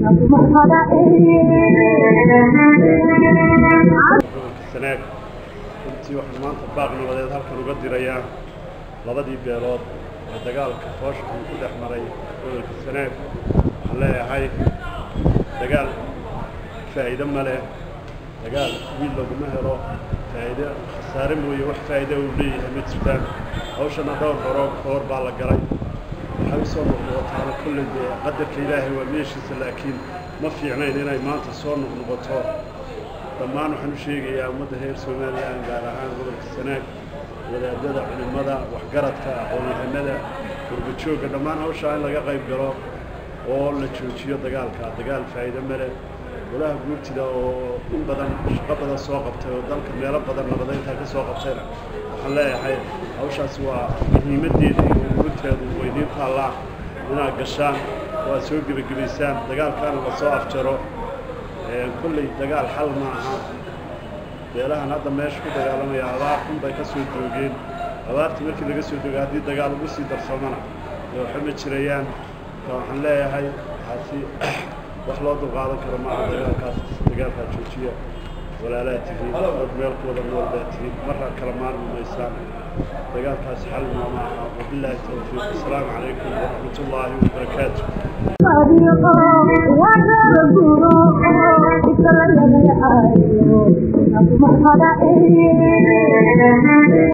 sanaag runtii waxaan maanta baaq nabadeed halkan uga dirayaa labadii beelood ee dagaalka foosha uu ku dhex maray gobolka sanaag waxaan leeyahay dagaal faa'iido ma leh dagaal wiil laguma helo faa'iido khasaare mooye wax faa'iida uu leeyahay ma jirtaan hawshana dhowr horo kahor baa la galay waxay u soo noqnoqotaana kolley dee qadarka ilaahay waa meeshiisa laakiin ma fiicnayn inay maanta soo noqnoqoto dhammaan waxaan u sheegayaa ummadda reer somalilan gaar ahaan gobolka sanaag wadaadada culimmada waxgaradka aqoon-yahanada gurbajoogga dhammaan hawshaa in laga qayb galo oo la joojiyo dagaalka dagaal faa'iido male golaha guurtida oo in badan shaqo badan soo qabtay oo dalka meelo badan nabadeyntaa ka soo qabtayna waxaan leeyahay hawshaasi waa muhiimaddeeda iyo ururinteedu waydiin taallaa inaad gashaan oo aad soo gebagabaysaan dagaalkaana la soo afjaro kolley dagaal xal ma aha beelahan hadda meesha ku dagaalamaya abaar xun bay ka soo doogeen abaartii markii laga soo doogay haddii dagaal ugu sii darsamana dee waxa ma jirayaan marka waxaan leeyahay waxaasi wax loo dulqaadan karo maaha dagaalkaas dagaalkaa joojiya walaalaa tihiin dad meel ku wada nool baa tihiin marra kala maarmi maysaan dagaalkaas xal ma maaha wabilaahi tawfiiq asalaamu calaykum waraxmat ullaahi wabarakaatu Thank you.